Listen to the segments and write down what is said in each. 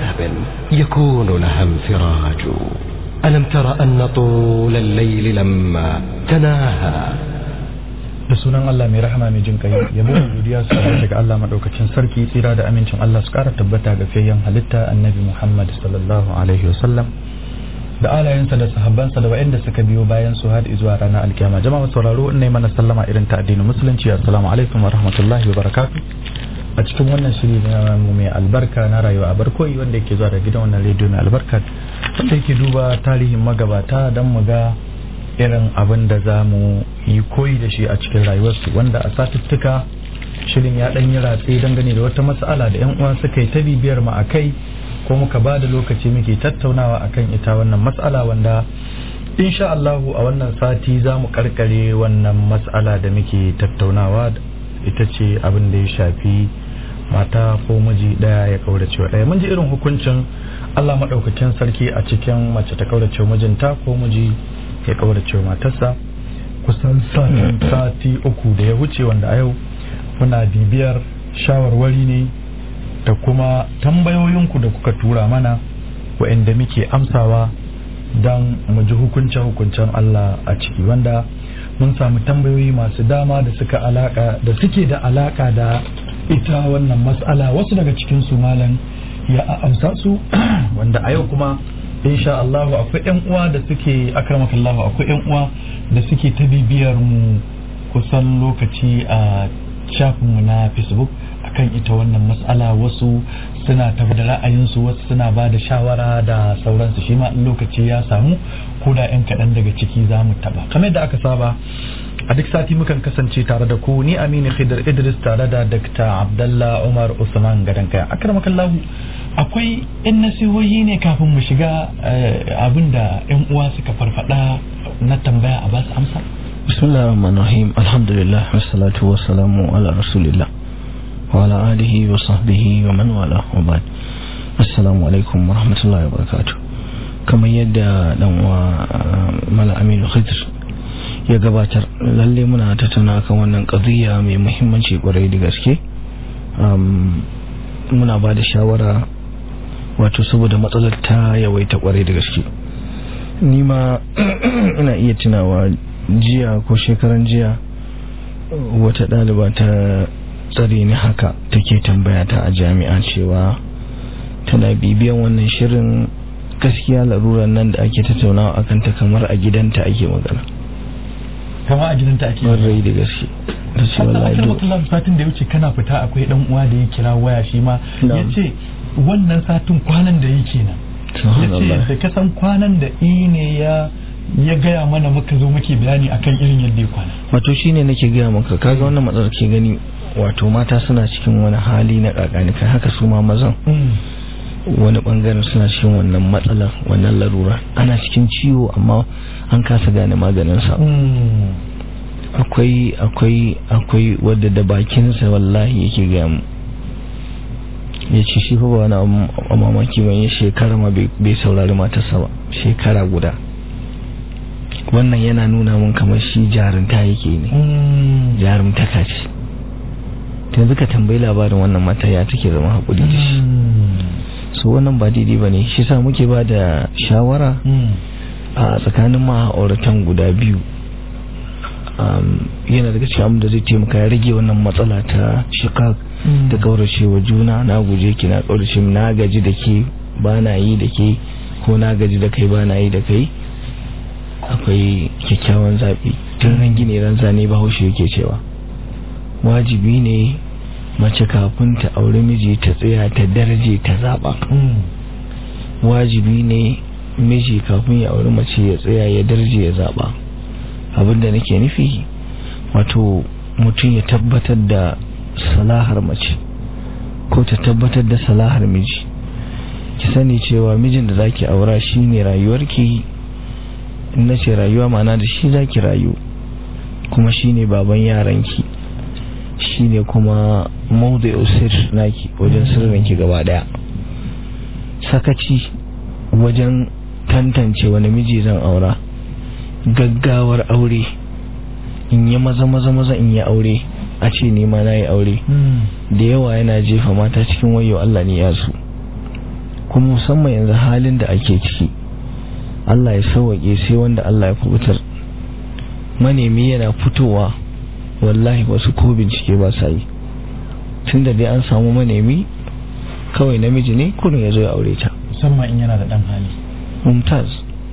لهب يكون لها انفراج ألم تر أن طول الليل لما تناهى da sunan Allah mai rahama mai jin kai yabo da godiya su daga Allah madaukakin sarki tsira da amincin Allah su kara tabbata ga fiyayyen halitta annabi Muhammad sallallahu alaihi wasallam da alayensa da sahabbansa da waɗanda suka biyo bayan su har zuwa ranar alkiyama jama'a sauraro in ne mana sallama irin ta addinin musulunci assalamu alaikum wa rahmatullahi wa barakatuh a cikin wannan shiri na mu mai albarka na rayuwa a barkoyi wanda yake zuwa da gidan wannan rediyo mai albarka wanda yake duba tarihin magabata don mu ga irin abin da za mu yi koyi da shi a cikin rayuwarsu wanda a satuttuka shirin ya ɗan yi ratse dangane da wata matsala da 'yan uwa suka yi ta bibiyar mu a kai ko muka ba da lokaci muke tattaunawa akan ita wannan matsala wanda insha Allahu a wannan sati za mu karkare wannan matsala da muke tattaunawa ita ce abin da ya shafi mata ko miji daya ya kaurace wa daya mun ji irin hukuncin Allah madaukakin sarki a cikin mace ta kaurace mijinta ko miji ya kaurace matarsa kusan sati uku da ya wuce wanda a yau muna bibiyar shawarwari ne da kuma tambayoyinku da kuka tura mana wa'anda muke amsawa don mu ji hukunce-hukuncen Allah a ciki wanda mun samu tambayoyi masu dama da suka alaka da suke da alaka da ita wannan matsala wasu daga cikin su malam ya amsa su wanda a yau kuma insha Allah akwai yan uwa da suke akramakallahu akwai yan uwa da suke ta bibiyar mu kusan lokaci a shafinmu na Facebook akan ita wannan matsala wasu suna tafi da ra'ayinsu wasu suna ba da shawara da sauransu shi ma in lokaci ya samu ko da yan kaɗan daga ciki za mu taɓa kamar da aka saba a duk sati mukan kasance tare da ku ni aminu khidr idris tare da dr abdallah umar usman gadon kaya akramakallahu akwai yan nasihohi ne kafin mu shiga abin da yan uwa suka farfada na tambaya a basu amsa bismillahir rahmanir rahim alhamdulillah wassalatu wassalamu ala rasulillah wa ala alihi wa sahbihi wa man wala wa ba'd assalamu alaikum wa rahmatullahi wa barakatuh kamar yadda dan uwa mala aminu khidr ya gabatar lalle muna tattauna kan wannan qadiyya mai muhimmanci kwarai da gaske muna ba da shawara wato saboda matsalar ta yawaita kwarai da gaske ni ma ina iya tunawa jiya ko shekaran jiya wata ɗaliba ta tsare ni haka take tambaya ta a jami'a cewa tana bibiyan wannan shirin gaskiya larurar nan da ake tattaunawa akan ta kamar a gidanta ake magana kama a gidanta ake rai da gaske da ce wallahi Allah satin da ya wuce kana fita akwai dan uwa da ya kira waya shi ma yace wannan satin kwanan da yake nan yace da kasan kwanan da ne ya ya gaya mana muka zo muke bayani akan irin yadda ya kwana wato shine nake gaya maka kaga wannan matsalar ke gani wato mata suna cikin wani hali na kakani kai haka su ma mazan wani bangaren suna cikin wannan matsalar wannan larura ana cikin ciwo amma an kasa gane maganin sa akwai akwai akwai wadda da bakinsa wallahi yake gaya mu ya ce shi fa ba wani mamaki ban yi shekara ma bai saurari matarsa ba shekara guda wannan yana nuna mun kamar shi jarumta yake ne jarumtaka ce yanzu ka tambayi labarin wannan mata ya take zama haƙuri da shi so wannan ba daidai ba ne shi sa muke ba da shawara a tsakanin ma'auratan guda biyu yana daga cikin abin da zai taimaka ya rage wannan matsala ta shikak da kauracewa juna na guje ki na kaurace na gaji da ke ba na yi da ke ko na gaji da kai ba na yi da kai akwai kyakkyawan zaɓi tun ran gini ran zane bahaushe yake cewa wajibi ne mace kafin ta aure miji ta tsaya ta darje ta zaɓa wajibi ne miji kafin ya aure mace ya tsaya ya darje ya zaɓa abinda nake nufi wato mutum ya tabbatar da salahar mace ko ta tabbatar da salahar miji ki sani cewa mijin da zaki aura shine rayuwarki na ce rayuwa mana da shi zaki rayu kuma shine baban yaranki shine kuma maudu sir naki wajen sirrinki gaba daya sakaci wajen tantance wani miji zan aura gaggawar aure in yi maza maza maza in yi aure a ce ne ma na yi aure da yawa yana jefa mata cikin wayo Allah ne ya su kuma musamman yanzu halin da ake ciki Allah ya sauwaƙe sai wanda Allah ya kubutar manemi yana fitowa wallahi wasu ko bincike ba sa yi tun da dai an samu manemi kawai namiji ne kurin ya zo ya aure ta musamman in yana da dan hali mumtaz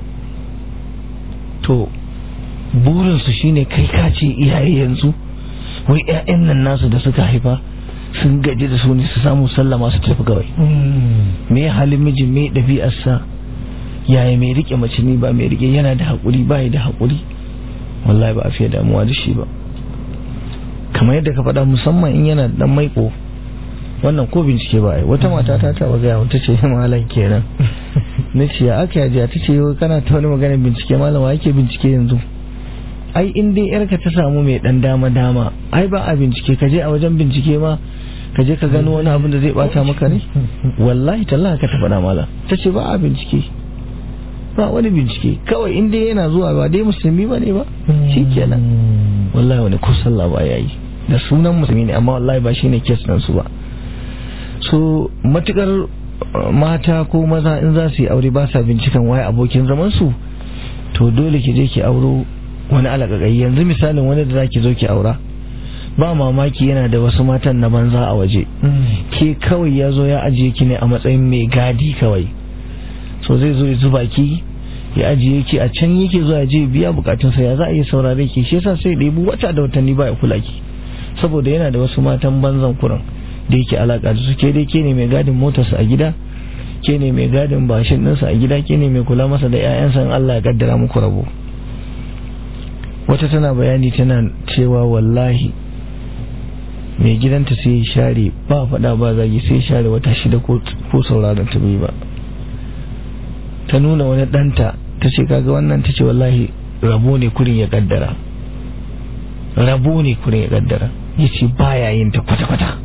to burinsu shine kai ka ce iyaye yanzu wai 'ya'yan nan nasu da suka haifa sun gaji da su ne su samu sallama su tafi kawai me halin mijin me ɗabi'arsa yaya mai rike mace ne ba mai rike yana da haƙuri ba da haƙuri wallahi ba a fiye damuwa da shi ba kamar yadda ka faɗa musamman in yana da ɗan maiko wannan ko bincike ba ai wata mata ta taɓa gaya wata ce malam kenan na ce ya aka yaji ta ce yau kana ta wani maganar bincike malam wa yake bincike yanzu ai in dai yarka ta samu mai ɗan dama dama ai ba a bincike ka je a wajen bincike ma ka je ka gano wani abin da zai bata maka ne wallahi tallahi ka ta faɗa malam ta ce ba a bincike ba wani bincike kawai in dai yana zuwa ba dai musulmi ba ne ba shi kenan wallahi wani ko sallah ba ya yi da sunan musulmi ne amma wallahi ba shine kes nan su ba so matukar mata ko maza in za su yi aure ba sa binciken waye abokin zaman su to dole ki je ki auro wani alagagai yanzu misalin wani da zaki zo ki aura ba mamaki yana da wasu matan na banza a waje ke kawai ya zo ya ajiye ki ne a matsayin mai gadi kawai so zai zo ya zuba ki ya ajiye ki a can yake zuwa ya je biya bukatunsa ya za a yi saurare ki shi yasa sai ɗebu wata da watanni ba ya kula ki saboda yana da wasu matan banzan kuran da yake alaka da su ke dai ke ne mai gadin motarsa a gida ke ne mai gadin bashin ɗinsa a gida ke ne mai kula masa da 'ya'yansa in Allah ya kaddara muku rabo wata tana bayani tana cewa wallahi mai gidanta sai ya share ba faɗa ba zagi sai ya share wata shida ko sauraron ta bai ba ta nuna wani ɗanta ta ce kaga wannan ta ce wallahi rabo ne kurin ya kaddara rabo ne kurin ya kaddara ya ce baya yin ta kwata-kwata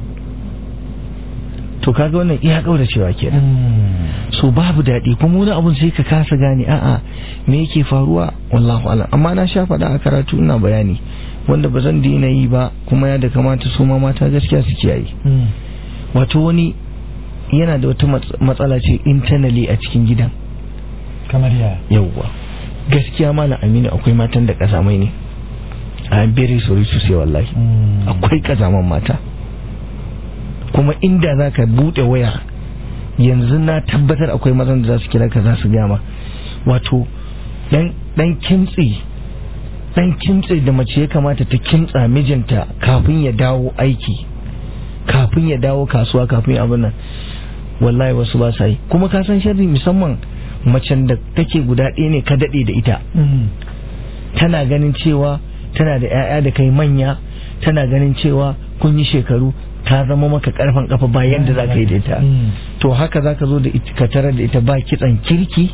to kaga wannan iya kaura cewa kenan so babu daɗi kuma wani abun sai ka kasa gane a'a me yake faruwa wallahu alam amma na sha faɗa a karatu ina bayani wanda ba zan daina yi ba kuma ya da kamata su ma mata gaskiya su kiyaye wato wani yana da wata matsala ce internally a cikin gidan kamar ya yauwa gaskiya malam aminu akwai matan da kazamai ne a very sorry to say wallahi akwai kazaman mata kuma inda za ka buɗe waya yanzu na tabbatar akwai mazan da za su kira ka za su gama wato dan kimtsi dan kimtsi da mace ya kamata ta kimtsa mijinta kafin ya dawo aiki kafin ya dawo kasuwa kafin abin nan wallahi wasu ba sa yi kuma ka san sharri musamman macen da take guda ɗaya ne ka daɗe da ita tana ganin cewa tana da 'ya'ya da kai manya tana ganin cewa kun yi shekaru ta zama maka karfan kafa ba yadda za ka yi da ita to haka za ka zo da ka tarar da ita ba kitsan kirki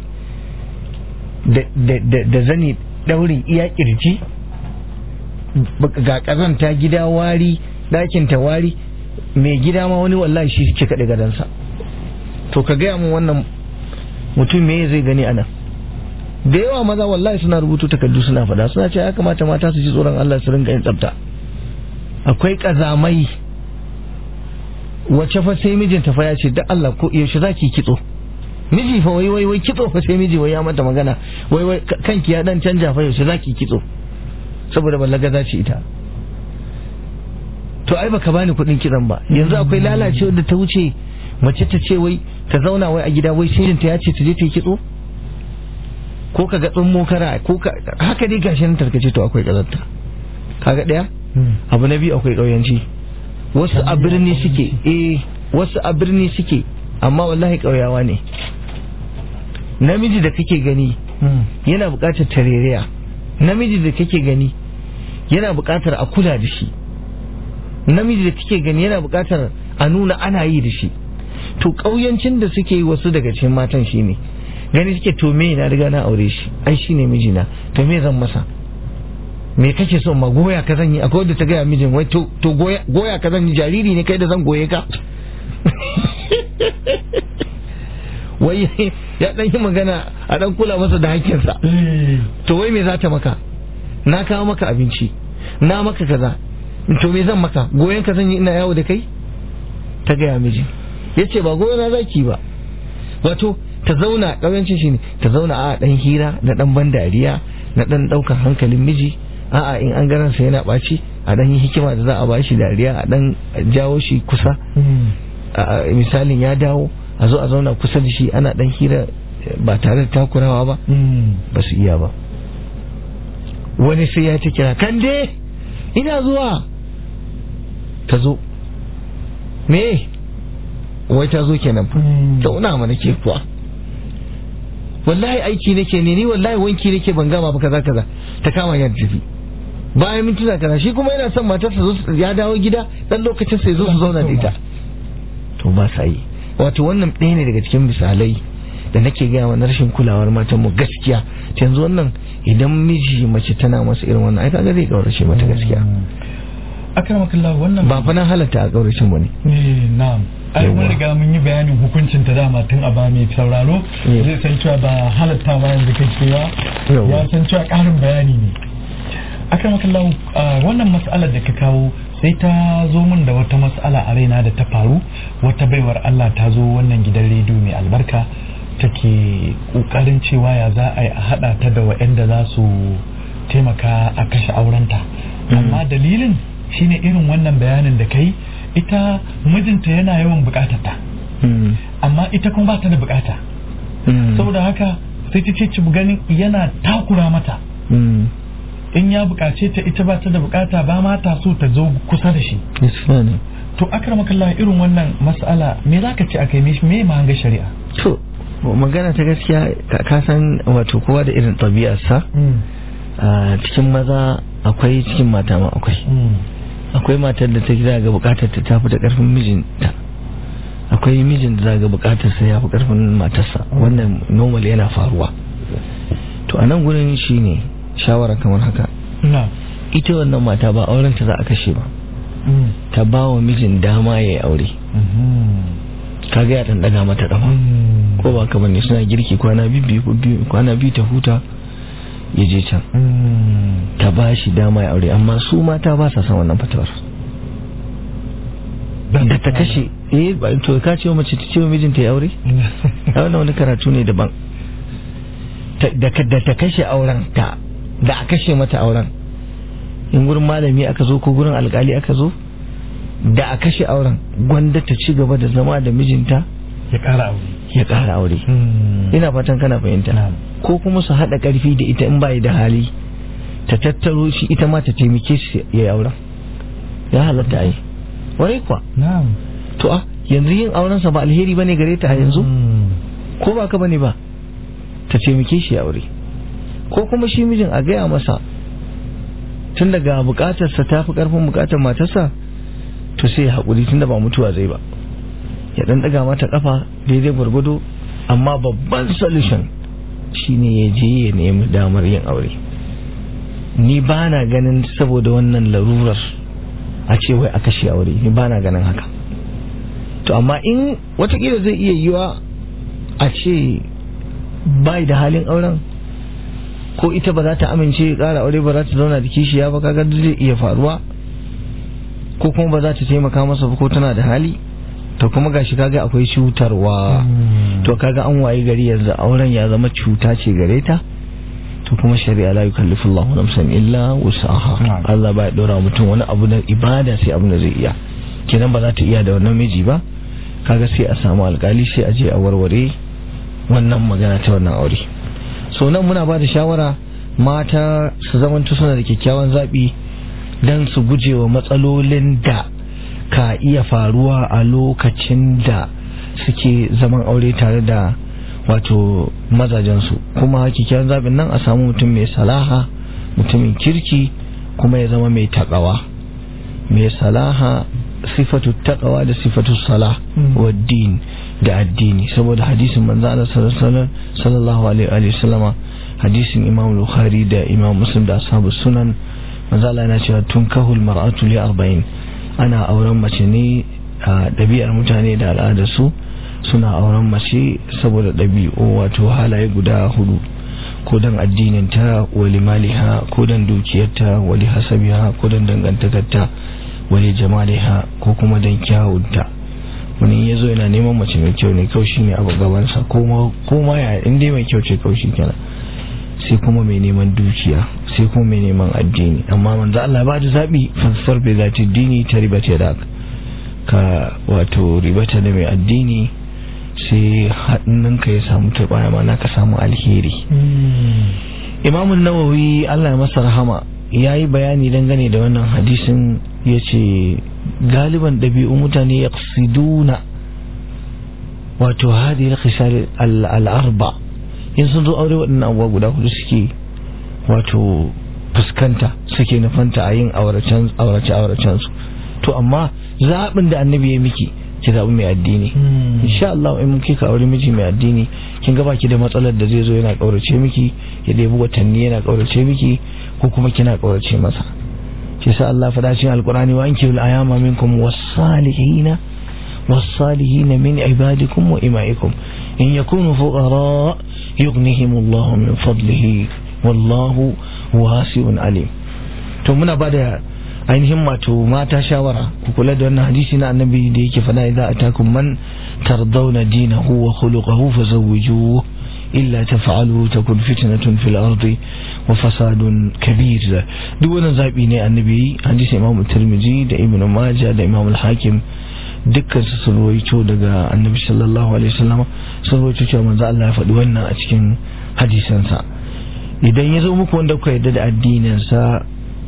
da zani daurin iya kirji ga kazanta gida wari ɗakinta wari mai gida ma wani wallahi shi ke kaɗe gadansa to ka gaya mun wannan mutum me zai gani ana da yawa maza wallahi suna rubutu takardu suna fada suna ce ya kamata mata su ji tsoron Allah su rinka yin tsafta akwai kazamai wace fa sai mijinta fa ya ce da Allah ko yaushe zaki kitso miji fa wai wai wai kitso fa sai miji wai ya mata magana wai wai kanki ya dan canja fa yaushe zaki kitso saboda ballaga za ci ita to ai baka bani kuɗin kitson ba yanzu akwai lalacewa da ta wuce mace ta ce wai ta zauna wai a gida wai sai ta ya ce ta je ta yi kitso ko ka ga tsummo kara ko ka haka dai gashi nan tarkace to akwai kazanta kaga daya abu na biyu akwai kauyanci wasu a birni suke eh wasu a birni suke amma wallahi kauyawa ne namiji da kake gani yana buƙatar tareriya namiji da kake gani yana buƙatar a kula da shi namiji da kake gani yana buƙatar a nuna ana yi da shi to ƙauyancin da suke yi wasu daga cikin matan shi ne gani suke to me na riga na aure shi ai shi ne mijina to me zan masa me kake so ma goya ka zan yi akwai wadda ta gaya mijin wai to goya ka zan yi jariri ne kai da zan goye ka wai ya dan yi magana a dan kula masa da hakkinsa to wai me za ta maka na kawo maka abinci na maka kaza to me zan maka goyon ka zan yi ina yawo da kai ta gaya miji ya ce ba goyon na zaki ba wato ta zauna ƙauyancin shi ne ta zauna a ɗan hira na ɗan ban dariya na ɗan ɗaukar hankalin miji a'a in an garansa yana ɓaci a ɗan yi hikima da za a ba shi dariya a ɗan jawo shi kusa misalin ya dawo a zo a zauna kusa da shi ana ɗan hira ba tare da takurawa ba ba su iya ba wani sai ya ta kira kande ina zuwa ta zo me wai ta zo kenan fa zauna mana ke kuwa wallahi aiki nake ne ni wallahi wanki nake ban gama ba kaza kaza ta kama ya tafi bayan mintuna kaza shi kuma yana son matarsa zo ya dawo gida dan lokacin sai zo su zauna da ita to ba sa yi wato wannan ɗaya ne daga cikin misalai da nake gaya wa rashin kulawar matan mu gaskiya yanzu wannan idan miji mace tana masa irin wannan ai kaga zai kaurace mata gaskiya akramakallah wannan ba fa na halatta a kaurace mu ne eh na'am ai mun riga mun yi bayanin hukuncin ta dama tun a ba mai sauraro zai san cewa ba halatta ba yanzu kake ba ya san cewa karin bayani ne akramakallah wannan mas'alar da ka kawo sai ta zo min da wata mas'ala a raina da ta faru wata baiwar Allah ta zo wannan gidan rediyo mai albarka take kokarin cewa ya za a yi a hada ta da waɗanda za su taimaka a kashe aurenta amma dalilin shine irin wannan bayanin da kai ita mijinta yana yawan bukatar ta amma ita kuma ba ta da bukata saboda haka sai ta ce ganin yana takura mata in ya bukace ta ita ba ta da bukata ba ma ta so ta zo kusa da shi to akramakallah irin wannan mas'ala me zaka ce akai me ma hanga shari'a to magana ta gaskiya ka san wato kowa da irin ɗabi'arsa a cikin maza akwai cikin mata ma akwai akwai matar da ta gida ga bukatar ta tafi da karfin mijinta akwai mijin da ga bukatar sa ya fi karfin matarsa wannan normal yana faruwa to a nan gurin shine shawara kamar haka ita wannan mata ba auren ta za a kashe ba ta ba wa mijin dama ya yi aure kaga ya dan daga mata kafa ko ba ka bane suna girki kwana biyu kwana biyu ta huta ya je can ta ba shi dama ya aure amma su mata ba sa son wannan fatawar da ta kashe eh ba to ka ce mace ta ce wa mijinta ya aure a wannan wani karatu ne daban da ta kashe auren ta da a kashe mata auren in gurin malami aka zo ko gurin alkali aka zo da a kashe auren gwanda ta ci gaba da zama da mijinta ya ƙara aure ya ƙara aure ina fatan kana fahimta ko kuma su haɗa ƙarfi da ita in bai da hali ta tattaro shi ita ma ta taimake shi ya yi auren ya halatta ai wai kuwa to a yanzu yin aurensa ba alheri bane gare ta a yanzu ko ba ka bane ba ta taimake shi ya aure ko kuma shi mijin a gaya masa tun daga bukatarsa ta fi ƙarfin bukatar matarsa to sai haƙuri tun da ba mutuwa zai ba ya ɗan ɗaga mata ƙafa daidai gwargwado amma babban solution shine ya je ya nemi damar yin aure ni ba na ganin saboda wannan larurar a ce wai a kashe aure ni ba na ganin haka to amma in watakila zai iya yiwa a ce bai da halin auren ko ita ba za ta amince ƙara aure ba za ta zauna da kishiya ba kaga zai iya faruwa ko kuma ba za ta taimaka masa ba ko tana da hali to kuma gashi kaga akwai cutarwa to kaga an waye gari yanzu auren ya zama cuta ce gare ta to kuma shari'a la yukallifu Allahu nafsan illa wusaha Allah ba ya dora mutum wani abu na ibada sai abin da zai iya kenan ba za ta iya da wannan miji ba kaga sai a samu alkali sai a je a warware wannan magana ta wannan aure so nan muna ba da shawara mata su zamanto suna da kyakkyawan zaɓi don su guje wa matsalolin da ka iya faruwa a lokacin da suke zaman aure tare da wato mazajensu kuma kyakkyawan zaɓin nan a samu mutum mai salaha mutumin kirki kuma ya zama mai taƙawa mai salaha sifatu taƙawa da sifatu salah wa din da addini saboda hadisin manzo Allah sallallahu alaihi wa sallama hadisin Imam Bukhari da Imam Muslim da ashabu sunan manzo Allah yana cewa tun kahul mar'atu li 40 ana auren mace ne a ɗabi'ar mutane da al'adar su suna auren mace saboda ɗabi'u wato halaye guda hudu ko dan addinin ta wali maliha ko dan dukiyarta wali hasabiha ko dan dangantakarta wali jamaliha ko kuma dan kyawunta wani ya zo yana neman mace mai kyau ne kawai shine abu gabansa ko ma ya in dai mai kyau ce kawai shi kenan sai kuma mai neman dukiya sai kuma mai neman addini amma manzo Allah ba da zabi fasfar bai zati dini ta ribata da ka wato ribata da mai addini sai hannunka ya samu turbaya mana ka samu alheri imamun nawawi Allah ya masa rahama ya yi bayani dangane da wannan hadisin ya ce galiban ɗabi'u mutane ya wato hadi na khisal al'arba in sun zo aure waɗannan abubuwa guda hudu suke wato fuskanta suke nufanta a yin aurace-auracen su to amma zaɓin da annabi ya miki ki zaɓi mai addini insha Allah in kika aure miji mai addini kin ga baki da matsalar da zai zo yana ƙaurace miki ya ɗebi watanni yana ƙaurace miki ko kuma kina ƙaurace masa shi sa Allah faɗa cikin alƙur'ani wa anki bil ayama minkum was-salihina was-salihina min ibadikum wa imaikum in yakunu fuqara yughnihimullahu min fadlihi wallahu wasi'un alim to muna bada ainihin wato mata shawara ku kula da wannan hadisi na annabi da yake faɗa idza atakum man tardawna dinahu wa khuluquhu fazawwijuhu illa taf'alu takun fitnatun fil ardi wa fasadun kabir duk wannan zabi ne annabi hadisi imamu tirmidhi da ibn majah da imamu al-hakim dukkan su sun rawaito daga annabi sallallahu alaihi wasallam sun rawaito cewa manzo Allah ya faɗi wannan a cikin hadisansa idan ya zo muku wanda kuka yarda da addinin sa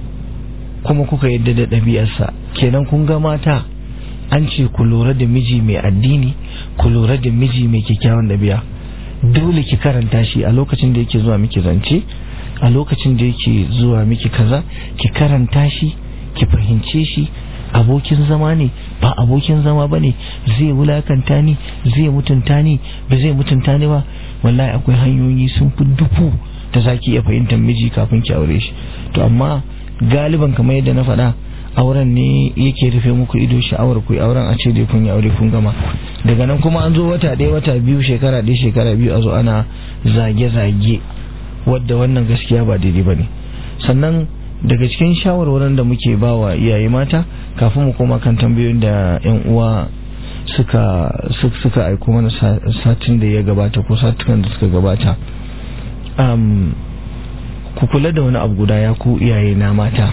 kuma kuka yadda da ɗabi'arsa kenan kun ga mata an ce ku lura da miji mai addini ku lura da miji mai kyakkyawan ɗabi'a dole ki karanta shi a lokacin da yake zuwa miki zance a lokacin da yake zuwa miki kaza ki karanta shi ki fahimce shi abokin zama ne ba abokin zama ba ne zai wulakanta ni zai mutunta ni ba zai mutunta ni ba wallahi akwai hanyoyi sun fi dufu da zaki iya fahimtar miji kafin ki aure shi to amma galiban kamar yadda na faɗa auren ne yake rufe muku ido sha'awar ku auren a ce dai kun yi aure kun gama daga nan kuma an zo wata ɗaya wata biyu shekara ɗaya shekara biyu a zo ana zage-zage wadda wannan gaskiya ba daidai ba ne sannan daga cikin shawarwarin da muke ba wa iyaye mata kafin mu koma kan tambayoyin da yan uwa suka suka aiko mana satin da ya gabata ko satukan da suka gabata ku kula da wani abu guda ya ku iyaye na mata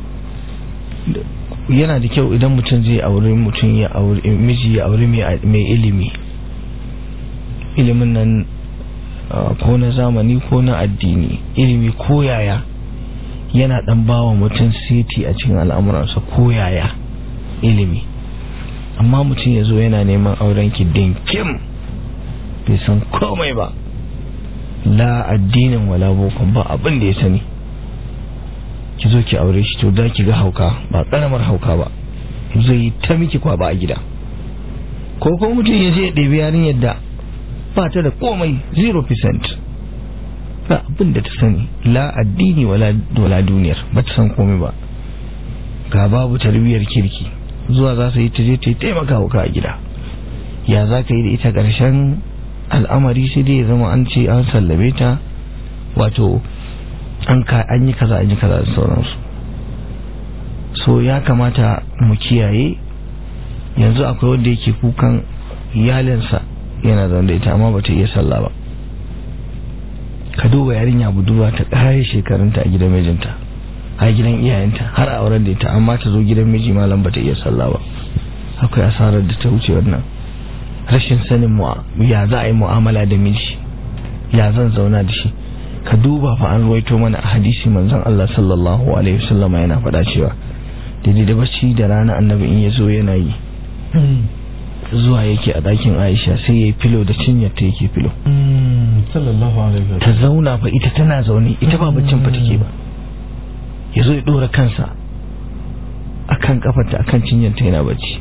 yana da kyau idan mutum zai aure mutum ya aure miji ya aure mai ilimi ilimin nan ko na zamani ko na addini ilimi ko yaya yana dan bawa mutum siti a cikin al'amuransa ko yaya ilimi amma mutum ya zo yana neman auren ki dinkim bai san komai ba la addinin wala bokon ba abin da ya sani ki zo ki aure shi to da ki ga hauka ba karamar hauka ba zai ta miki kwaba a gida ko ko mutum ya je ya ɗebi yarinyar da ba ta da komai 0% ba abin da ta sani la addini wala wala duniyar ba ta san komai ba ga babu tarbiyyar kirki zuwa za su yi ta je ta taimaka wa a gida ya za ka yi da ita ƙarshen al'amari sai dai ya zama an ce an sallame ta wato an yi kaza an yi kaza da sauransu so ya kamata mu kiyaye yanzu akwai wanda yake kukan iyalinsa yana zaune da ita amma bata iya sallah ba ka duba yarinya budurwa ta kare shekarunta a gidan mijinta a gidan iyayenta har a auren da ita amma ta zo gidan miji malam bata iya sallah ba akwai asarar da ta wuce wannan rashin sanin ya za a yi mu'amala da miji ya zan zauna da shi ka duba fa an ruwaito mana a hadisi manzon Allah sallallahu alaihi wasallam yana faɗa cewa daidai da bacci da rana annabi in ya zo yana yi zuwa yake a ɗakin Aisha sai ya yi filo da cinyar ta yake filo sallallahu alaihi ta zauna fa ita tana zaune ita ba baccin fa take ba ya zo ya ɗora kansa akan kafarta akan cinyar ta yana bacci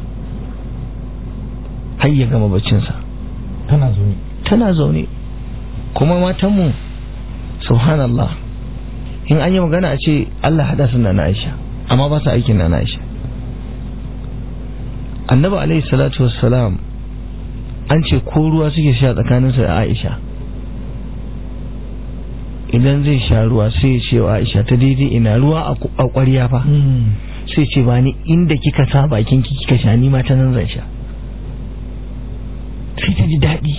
har ya gama baccinsa tana zaune tana zaune kuma matanmu subhanallah in an yi magana a ce Allah hada su na Aisha amma ba su aikin na Aisha annabi alaihi salatu wassalam an ce ko ruwa suke sha tsakaninsa da Aisha idan zai sha ruwa sai ya ce wa Aisha ta daidai ina ruwa a ƙwarya fa sai ce ba ni inda kika sa bakin ki kika sha ni ma ta nan zan sha sai ta ji daɗi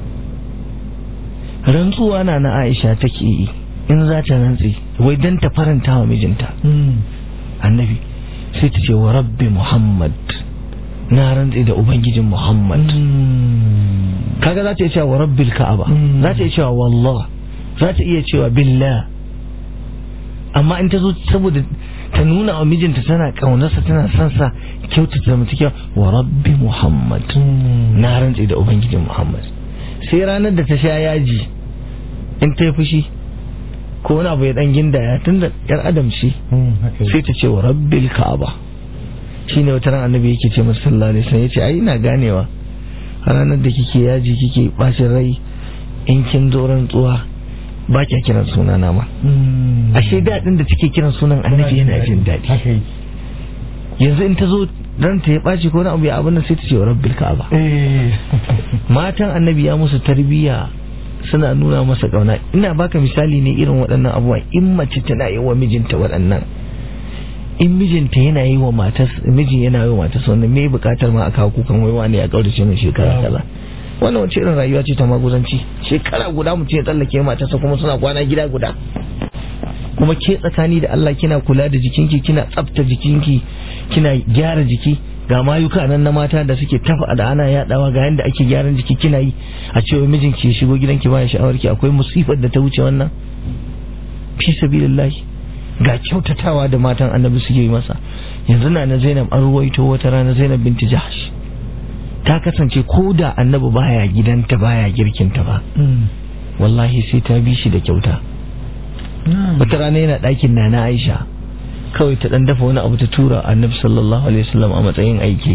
rantsuwa na na aisha take yi in za ta rantse wai don ta faranta wa mijinta annabi sai ta ce wa rabbi muhammad na rantse da ubangijin muhammad kaga za ta iya cewa wa rabbil ka'aba za ta iya cewa wallah za ta iya cewa billah amma in ta zo saboda ta nuna wa mijinta tana kaunarsa tana son sa kyautata zamantakewa wa rabbi muhammad na rantse da ubangijin muhammad sai ranar da ta sha yaji in ta yi fushi ko wani abu ya dan gindaya tun da yar adam ce sai ta ce wa rabbil ka'aba shine wata ran annabi yake ce masa sallallahu alaihi wasallam yace ai ina ganewa ranar da kike yaji kike bacin rai in kin zo rantsuwa ba kya kiran suna na ma ashe daɗin da take kiran sunan annabi yana jin daɗi yanzu in ta zo ranta ya ɓaci ko na abu ya abin nan sai ta ce wa rabbil ka'aba matan annabi ya musu tarbiyya suna nuna masa ƙauna ina baka misali ne irin waɗannan abubuwa in mace tana yi wa mijinta waɗannan in mijinta yana yi wa matas miji yana yi wa matas wannan me bukatar ma a kawo kukan waiwa ne a kaurace mai shekara kaza wannan wace irin rayuwa ce ta maguzanci shekara guda mutum ya tsallake matarsa kuma suna kwana gida guda kuma ke tsakani da Allah kina kula da jikinki kina tsafta jikinki kina gyara jiki ga mayuka nan na mata da suke tafa da ana yadawa ga yanda ake gyaran jiki kina yi a cewa mijinki ya shigo gidanki baya sha'awarki akwai musifar da ta wuce wannan fi sabilillah ga kyautatawa da matan annabi suke yi masa yanzu na na Zainab an ruwaito wata rana Zainab binti Jahsh ta kasance ko da annabi baya gidanta baya girkinta ba wallahi sai ta bi shi da kyauta wata rana yana ɗakin na na Aisha kawai ta dan dafa wani abu ta tura annabi sallallahu alaihi wasallam a matsayin aiki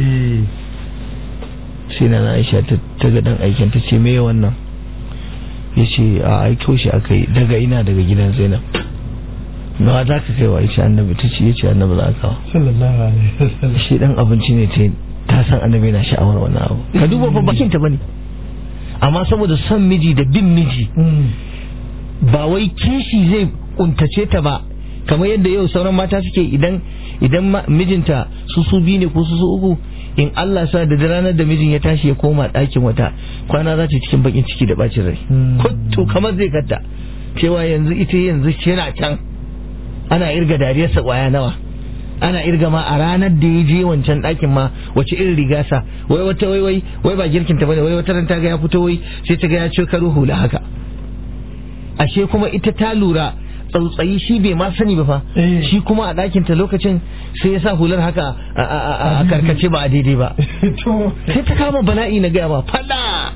sai na Aisha ta ga dan aikin ta ce me wannan yace a aiko shi akai daga ina daga gidan Zainab na za ka kai wa Aisha annabi ta ce yace annabi za ka sallallahu alaihi wasallam shi dan abinci ne ta ta san annabi na sha'awar wannan abu ka duba fa bakin ta bane amma saboda son miji da bin miji ba wai kishi zai kuntace ta ba kamar yadda yau sauran mata suke idan idan mijinta su su biyu ne ko su su uku in Allah sa da ranar da mijin ya tashi ya koma ɗakin wata kwana za ta cikin bakin ciki da bacin rai to kamar zai katta cewa yanzu ita yanzu yana can ana irga dariyarsa kwaya nawa ana irga ma a ranar da ya je wancan ɗakin ma wace irin riga sa wai wata wai wai wai ba girkin ta bane wai wata ran ta ga ya fito wai sai ta ga ya ce karo hula haka ashe kuma ita ta lura tsautsayi shi bai ma sani ba fa shi kuma a ɗakin ta lokacin sai ya sa hular haka a karkace ba a daidai ba sai ta kama bala'i na gaya ba fada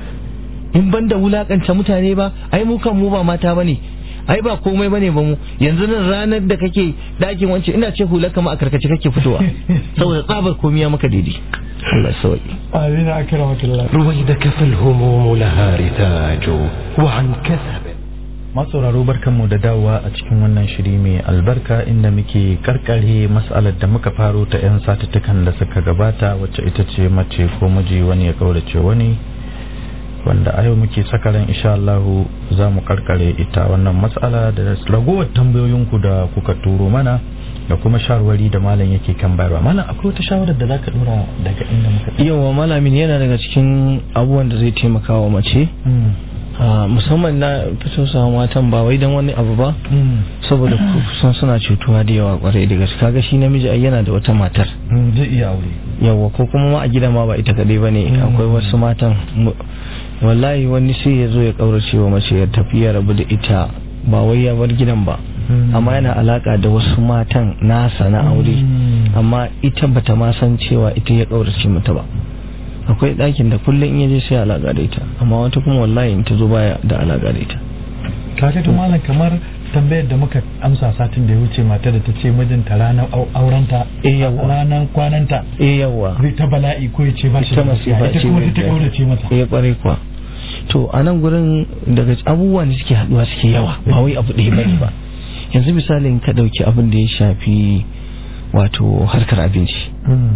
in ban da wulakanta mutane ba ai mu kan mu ba mata bane ai ba komai bane ba mu yanzu nan ranar da kake dakin wance ina ce hular kama a karkace kake fitowa saboda tsabar komai ya maka daidai Allah sauki amin akramakallah رويدك فالهموم لها رتاج وعن كثب masauraro barkanmu da dawowa a cikin wannan shiri mai albarka inda muke karkare matsalar da muka faro ta 'yan satuttukan da suka gabata wacce ita ce mace ko miji wani ya kaurace wani wanda a yau muke sakaran insha Allahu za mu karkare ita wannan matsala da ragowar tambayoyinku da kuka turo mana da kuma shawarwari da malam yake kan bayarwa malam akwai wata shawarar da zaka dora daga inda muka yawa malamin yana daga cikin abubuwan da zai taimaka wa mace musamman na fito sa matan ba wai don wani abu ba saboda kusan suna cutuwa da yawa kwarai da gaske kaga shi namiji ai yana da wata matar zai iya aure yawa ko kuma ma a gida ma ba ita kadai bane akwai wasu matan wallahi wani sai ya zo ya kaurace wa mace ya tafi ya rabu da ita ba wai ya bar gidan ba amma yana alaka da wasu matan nasa na aure amma ita bata ma san cewa ita ya kaurace mata ba akwai ɗakin da kullum in yaje sai alaka da ita amma wata kuma wallahi in ta zo baya da alaka da ita kaga to malam kamar tambayar da muka amsa satin da ya wuce mata da ta ce mijinta ranar aurenta eh yawa ranar kwananta eh yawa zai ta bala'i ko ya ce ba shi ta da masifa gaskiya ita ce kuma mai ta daɗi. kaurace masa eh kwarai kuwa to a nan gurin daga abubuwa da suke haduwa suke yawa ba wai abu ɗaya bane ba yanzu misalin ka ɗauki abin da ya shafi wato harkar abinci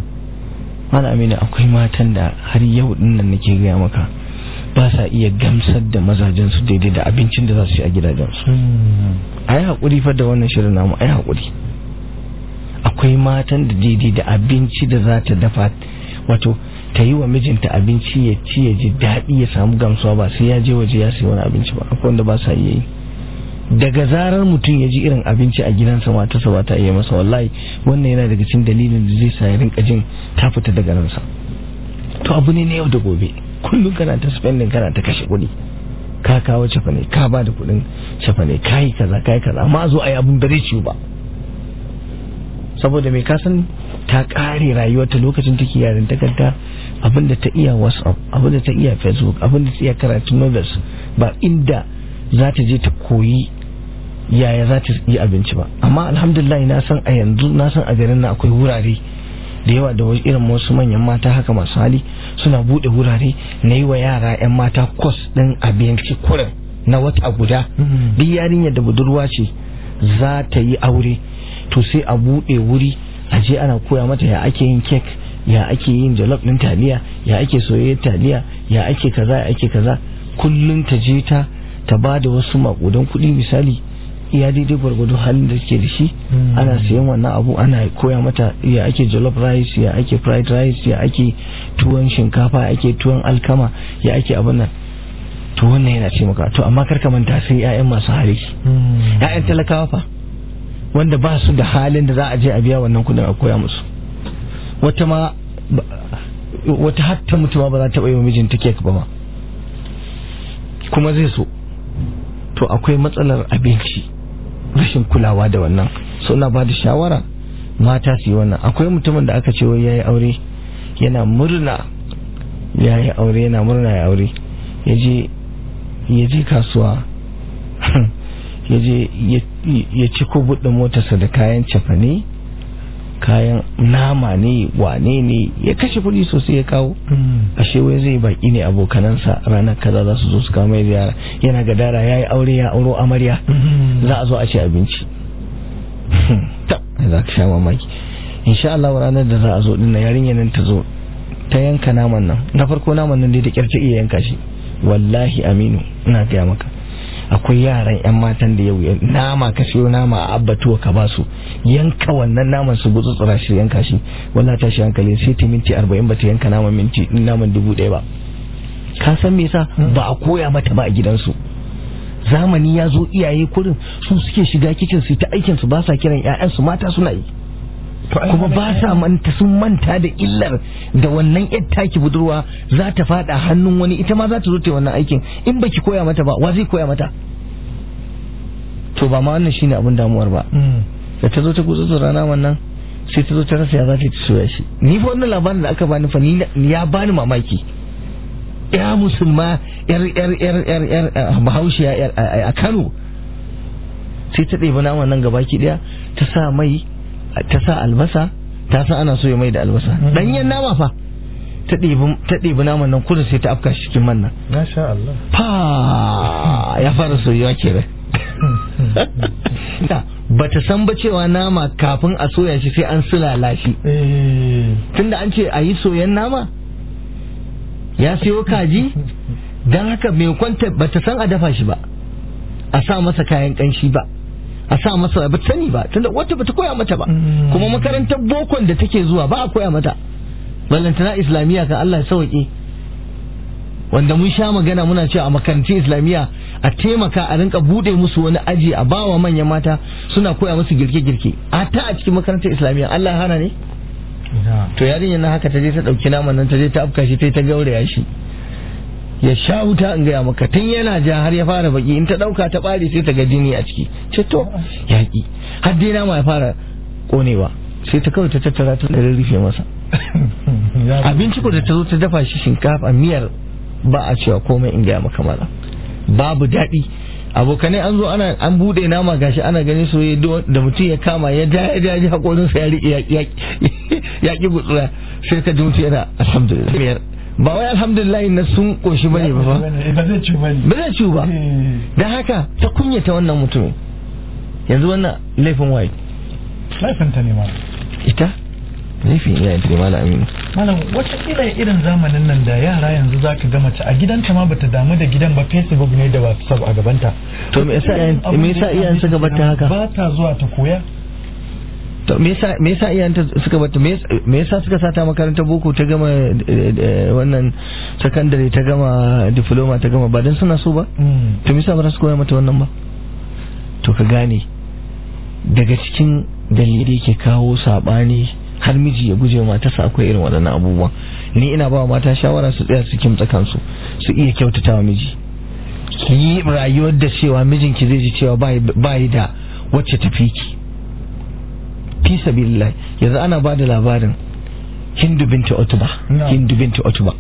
mana amina akwai matan da har yau din nan nake gaya maka ba sa iya gamsar da mazajensu daidai da abincin da za su ci a gidajensu a yi haƙuri fa da wannan shirin namu a yi haƙuri akwai matan da daidai da abinci da za ta dafa wato ta yi wa mijinta abinci ya ci ya ji daɗi ya samu gamsuwa ba sai ya je waje ya sayi wani abinci ba akwai wanda ba sa iya yi daga zarar mutum ya ji irin abinci a gidansa matarsa ba ta iya masa wallahi wannan yana daga cikin dalilin da zai sa ya rinka jin ta fita daga ransa to abu ne na yau da gobe kullum kana ta spending kana ta kashe kuɗi ka kawo cefa ne ka ba da kuɗin cefa ne ka yi kaza ka yi kaza amma a zo a yi abun da zai ciwo ba saboda mai kasan ta ƙare rayuwarta lokacin take yarin takarda abinda ta iya whatsapp abinda ta iya facebook abinda ta iya karatun novels ba inda za ta je ta koyi yaya za ta yi abinci ba amma alhamdulillah na san a yanzu na san a garin na akwai wurare da yawa da irin wasu manyan mata haka masu hali suna bude wurare na yi wa yara 'yan mata kwas ɗin abinci kurin na wata guda duk yarinyar da budurwa ce za ta yi aure to sai a bude wuri a je ana koya mata ya ake yin kek ya ake yin jalof ɗin taliya ya ake soyayyar taliya ya ake kaza ya ake kaza kullum ta je ta ta ba da wasu makudan kuɗi misali iya daidai gwargwado halin da ke da shi ana sayan wannan abu ana koya mata ya ake jollof rice ya ake fried rice ya ake tuwon shinkafa ya ake tuwon alkama ya ake abin nan to wannan yana ce maka to amma karka manta sai 'ya'yan masu hali 'ya'yan talakawa fa wanda ba su da halin da za a je a biya wannan kudin a koya musu wata ma wata hatta mutuwa ba za ta bai wa mijinta kek ba ma kuma zai so to akwai matsalar abinci rashin kulawa da wannan so na ba da shawara mata su yi wannan akwai mutumin da aka ce wai ya yi aure yana murna ya yi aure yana murna ya aure ya je kasuwa ya je ya ci buɗe motarsa da kayan cefane kayan nama ne wane ne ya kashe kuɗi sosai ya kawo ashe wai zai baki ne abokanansa ranar kaza za su zo su kawo mai ziyara yana gadara ya yi aure ya auro amarya za a zo a ci abinci ta za ka sha mamaki insha Allah ranar da za a zo dinna yarinyar nan ta zo ta yanka naman nan na farko naman nan dai da kyarta iya yanka shi wallahi aminu ina gaya maka akwai yaran yan matan da yau nama ka siyo nama a abbatuwa ka ba su yanka wannan naman su gutsu tsira shi yanka shi wallahi ta shi hankali sai ta minti 40 ba ta yanka naman minti naman dubu ɗaya ba ka san me yasa ba a koya mata ba a gidansu zamani ya zo iyaye kurin su suke shiga kicin su ta aikin su ba sa kiran ƴaƴansu mata suna yi kuma ba sa manta sun manta da illar da wannan yar taki budurwa za ta fada hannun wani ita ma za ta zo ta wannan aikin in baki koya mata ba wa zai koya mata to ba ma wannan shine abin damuwar ba da ta zo ta gutsu rana wannan sai ta zo ta rasa ya za ta soya shi ni fa wannan labarin da aka bani fa ni ya bani mamaki ya musulma yar yar yar yar yar bahaushe a Kano sai ta ɗebi naman nan gabaki daya ta sa mai ta sa albasa ta sa ana so ya mai da albasa danyen nama fa ta ɗebi naman nan kudu sai ta afka shi cikin man nan Masha Allah. fa ya fara soyuwa kenan ba ta san ba cewa nama kafin a soya shi sai an sulala shi tunda an ce a yi soyan nama ya siyo kaji don haka mai kwanta ba ta san a dafa shi ba a sa masa kayan kanshi ba a sa masa ba sani ba tunda wata bata koya mata ba kuma makarantar bokon da take zuwa ba a koya mata ballantana islamiyya kan Allah ya sauke wanda mun sha magana muna cewa a makarantun islamiyya a taimaka a rinka bude musu wani aji a bawa manyan mata suna koya musu girke-girke a ta a cikin makarantar islamiyya Allah hana ne to yarinyar nan haka ta je ta dauki naman nan ta je ta afka shi ta ta gauraya shi ya sha wuta in gaya maka tun yana ja har ya fara baki in ta dauka ta bare sai ta ga jini a ciki ce to yaki har dai nama ya fara konewa sai ta kawai ta tattara ta da rufe masa abinci ko da ta zo ta dafa shi shinkafa miyar ba a cewa komai in gaya maka mala babu daɗi abokanai an zo ana an bude nama gashi ana ganin soyayya da mutum ya kama ya ja ya ja hakorinsa ya riƙe ya ƙi gutsura sai ka ji mutum yana alhamdulillah ba wai alhamdulillah na sun koshi bane ba ba zai ci bane ba zai ci ba dan haka ta kunyata wannan mutumin yanzu wannan laifin waye laifin ta ne ma ita laifin iyayen ta ne malam aminu malam wata kila irin zamanin nan da yara yanzu zaka ga mace a gidanta ma bata damu da gidan ba facebook ne da whatsapp a gabanta to me yasa iyayen me yasa iyayen suka bata haka ba ta zuwa ta koya to me yasa me yasa iyayenta suka bata me yasa- me yasa suka sata makarantar boko ta gama eh, eh, wannan sakandare ta gama diploma ta gama ba dan suna so ba Mm. to me yasa ba za su koya mata wannan ba to ka gane daga cikin dalilai ke kawo sabani har miji ya guje wa matarsa akwai irin waɗannan abubuwan ni ina ba wa mata shawara su tsaya su kimtsa kansu su iya kyautata wa miji ki yi rayuwar da cewa mijinki zai ji cewa ba yi da wacce tafi ki fi sabilillah yanzu ana ba da labarin hindu binti otuba Na'am. hindu binti otuba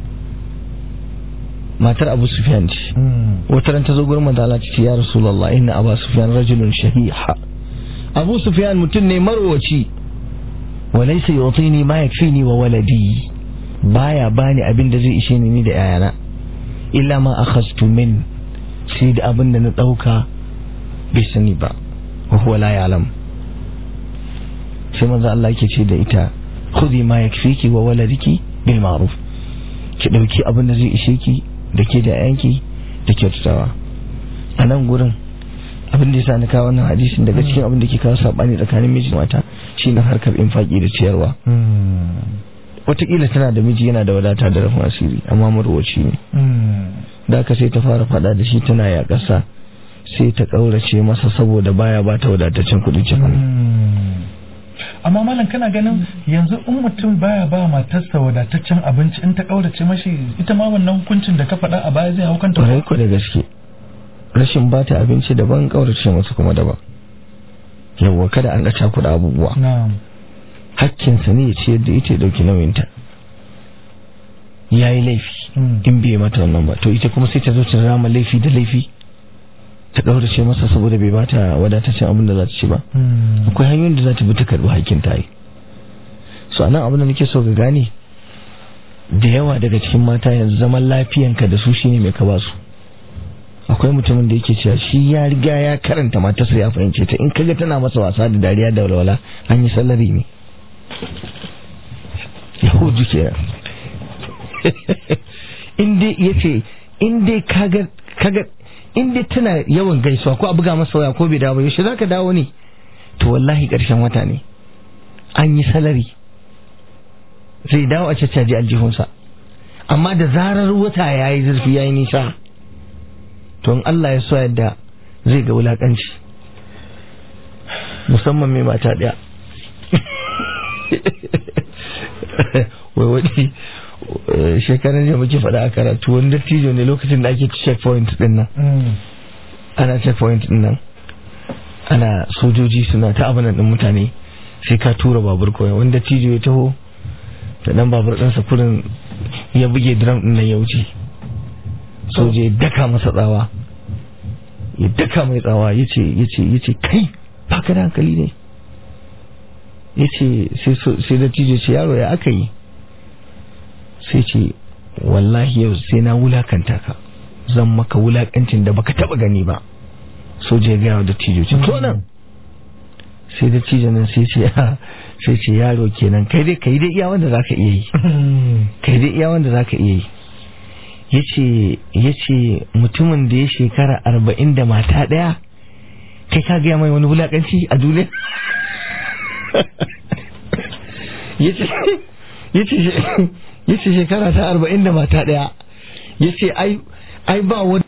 matar abu sufyan ce Mm. wata ran ta zo gurin manzo Allah ta ce ya rasulullah inna abu sufyan rajulun shahiha abu sufyan mutum ne marwaci wa laysa yutini ma yakfini wa waladi baya bani abin da zai ishe ni ni da yayana illa ma akhadtu min sai da abin da na dauka bai sani ba wa huwa la ya'lam sai manzo Allah yake ce da ita khudhi ma yakfiki wa waladiki bil ma'ruf ki dauki abin da zai ishe ki da ke da yanki da kyautatawa a nan gurin abin da ya sa na kawo wannan hadisin daga cikin abin da ke kawo sabani tsakanin miji da mata shine harkar infaki da ciyarwa Mm. wataƙila tana da miji yana da wadata da rafin asiri amma marwaci ne Mm. da aka sai ta fara faɗa da shi tana ya ƙasa sai ta ƙaurace masa saboda baya ba ta wadataccen kuɗin cefane Mm. amma malam kana ganin yanzu in mutum baya ba matarsa wadataccen abinci in ta kaurace mashi ita ma wannan hukuncin da ka faɗa a baya zai hau kanta ƙwarai ko da gaske rashin ba ta abinci daban ƙaurace masa kuma daban yawwa kada an ga cakuɗa abubuwa na'am hakkinsa ne ya ciyar da ita ya ɗauki nauyinta ya yi laifi Mm. in bai mata wannan ba to ita kuma sai ta zo ta rama laifi da laifi ta ɗaurace masa saboda bai bata wadataccen abin da za ta ci ba Mm. akwai hanyoyin da za ta bi ta karɓi hakkin ta yi so anan abin da nake so ga gane da yawa daga cikin mata yanzu zaman lafiyanka da su shine mai ka ba su akwai mutumin da yake cewa shi ya riga ya karanta matarsa ya fahimce ta in kaga tana masa wasa da dariya da walwala an yi salari ne yahudu kenan in dai yace in dai kaga kaga in dai tana yawan gaisuwa ko a buga masa waya ko bai dawo ba yaushe zaka dawo ne to wallahi karshen wata ne an yi salari zai dawo a caccaji aljihunsa amma da zarar wata ya yi zurfi ya yi nisa to in Allah ya so yadda zai ga wulakanci musamman mai mata ɗaya wai wani eh, shekaran da muke faɗa a karatu wani dattijo ne lokacin da ake checkpoint ɗin nan Mm. ana checkpoint din nan ana sojoji suna ta abinan din mutane sai ka tura babur kawai wanda tijo ya taho da dan babur ɗinsa kurin ya buge drum din nan ya wuce soja ya daka masa tsawa ya daka mai tsawa ya ce ya ce ya ce kai baka da hankali ne ya ce sai so- sai da tijo ce yaro ya aka yi sai ce wallahi yau sai na wulakanta ka zan maka wulakancin da baka taba gani ba soja ya gaya wa dattijo ce to nan sai dattijo nan sai ce sai ce yaro kenan kai dai kai dai iya wanda zaka iya yi kai dai iya wanda zaka iya yi yace yace mutumin da ya shekara arba'in da mata daya kai ka gaya mai wani wulakanci a duniya yace yace yace shekara ta arba'in da mata daya yace ai ai ba wani